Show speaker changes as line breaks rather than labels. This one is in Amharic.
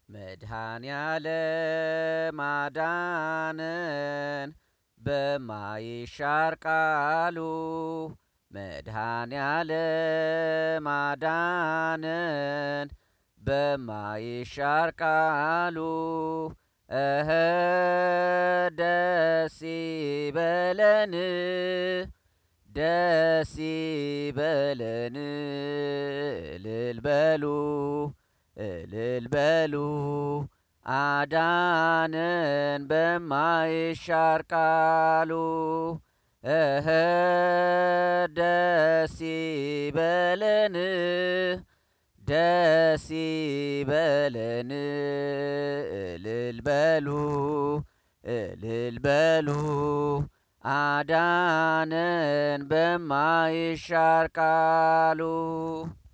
መድኃኔዓለም አዳነን በማይሻር ቃሉ መድኃኔዓለም አዳነን በማይሻር ቃሉ እኸ ደስ ይበለን ደስ ይበለን እልል በሉ እልል በሉ አዳነን በማይሻር ቃሉ እኸ ደስ ይበለን ደስ ይበለን እልል በሉ እልል በሉ አዳነን በማይሻር ቃሉ